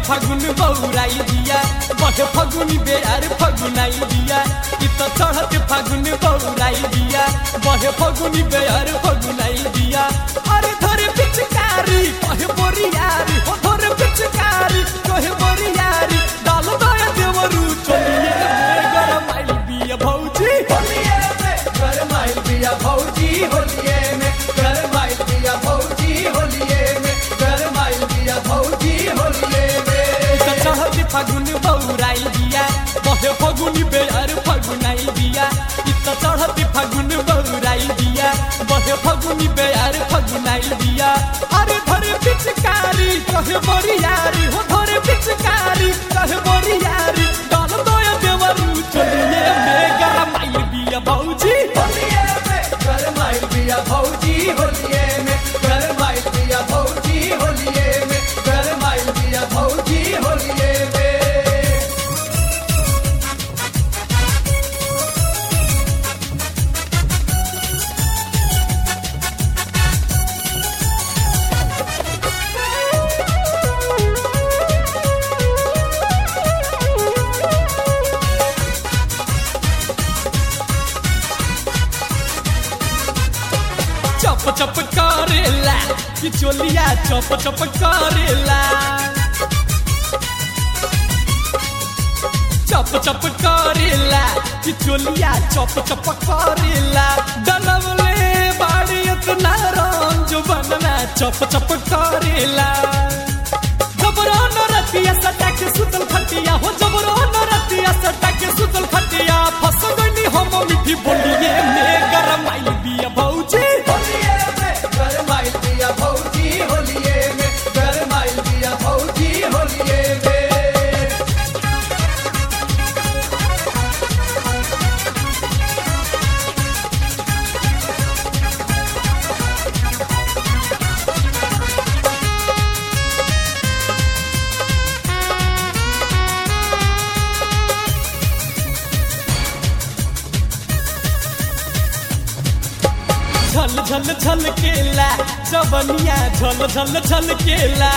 फागुन बौराई दिया बहे फगुनी बेयार फगुनाई दिया इ त चढ़त फागुन बौराई दिया बहे फगुनी बेयार फगुनाई दिया अरे धरे पिचकारी कहे बोरियारी हो धरे पिचकारी कहे बोरियारी डाल दया देवरू चलिए में गरम आइल बिया भौजी होलिये में गरमाइल बिया भौजी होलिये में गरमाइल बिया भौजी होलिये में गरमाइल बिया भौजी होलिये में त चढ़त फागुन बौराई दिया बहे फगुनी बेयार फगुनाई दिया इ त चढ़त फागुन बौराई दिया बहे फगुनी बेयार फगुनाई दिया अरे धरे पिचकारी कहे बोरियारी हो धरे पिचकारी कहे बोरियारी डाल दया देवरू चलिए में गरम आइल बिया भौजी होलिये में गरमाइल बिया भौजी होलिये में गरमाइल बिया भौजी होलिये में गरमाइल बिया भौजी होलिये में चप चप करेला कि चोलिया चप चप करेला चप चप करेला कि चोलिया चप चप करेला डलवले बाड़ी इतना रंग जो बनना चप चप करेला जबरो न रतिया सटा के सुतल खटिया हो जबरो न रतिया सटा के सुतल खटिया फस गनी हम मिठी बोलिए में गरम आइल बिया भौजी होलिये में गरमाइल बिया भौजी होलिये में गरमाइल बिया भौजी होलिये में झल झल झल केला जबनिया झल झल झल केला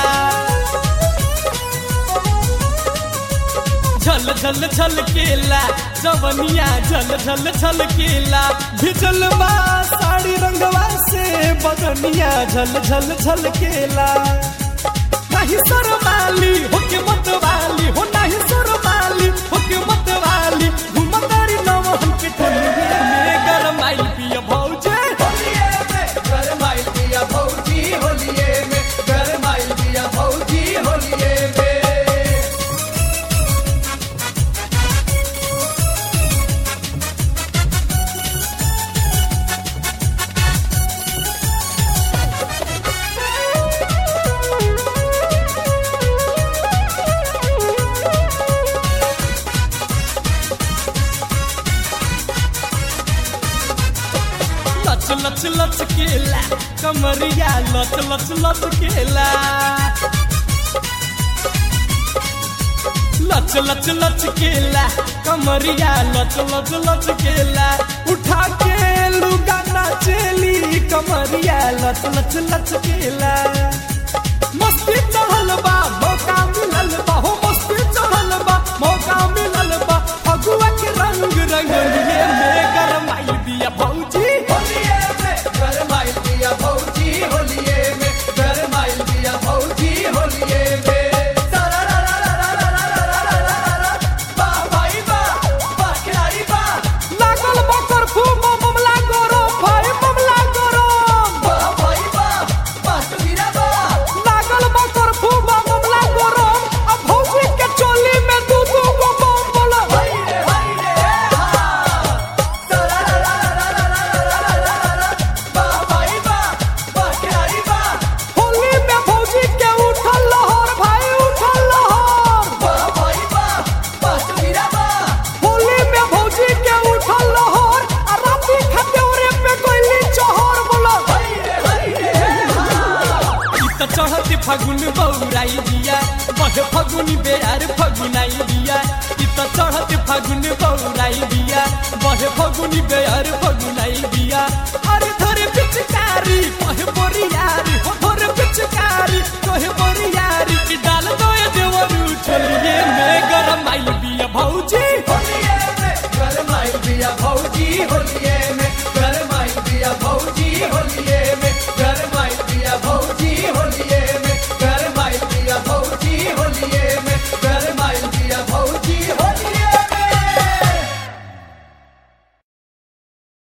झल झल झल केला जबनिया झल झल झल केला भिजल बा साड़ी रंगवा से बदनिया झल झल झल केला नहीं सरमाली होके मत वाली हो नहीं सरमाली होके मत वाली घुमतारी नवहन के टोलिए में गरम आइल पिया भौजे होलिये में गरमाइल बिया भौजी होलिये में गरमाइल बिया भौजी होलिये में लच लच लच केला कमरिया लच लच लच केला लच लच लच केला कमरिया लच लच लच केला उठा के लुगा नाचेली कमरिया लच लच लच केला मस्ती चढ़ल बा मौका मिलल बा हो मस्ती चढ़ल बा मौका मिलल बा फगुआ के रंग रंगलिए में गरम आइल बिया भौजी होलिये में गरमाइल बिया भौजी होलिये में गरमाइल बिया भौजी होलिये में वाह भाई वाह वाह खिलाड़ी वाह लागल बकर फूम ममला गोरो भाई ममला गोरो वाह भाई वाह वाह कबीरा वाह लागल बकर फूम ममला गोरो अब भौजी के चोली में दू दू गो बम बोला हाय रे हाय रे हा वाह भाई वाह वाह खिलाड़ी वाह होली में भौजी के उठल लहर भाई उठल लहर वाह भाई वाह वाह कबीरा वाह होली में भौजी के उठल लहर आ राती खदेवरे पे कोइली चहर बोला हाय रे हाय रे इ त चढ़त फागुन बौराई दिया बहे फगुनी बेयार फगुनाई दिया इ त चढ़त फागुन बौराई दिया बहे फगुनी बेयार फगुनाई दिया अरे धरे पिचकारी कहे बोरियारी हो धरे पिचकारी कहे बोरियारी कि डाल दो देवरू होलिए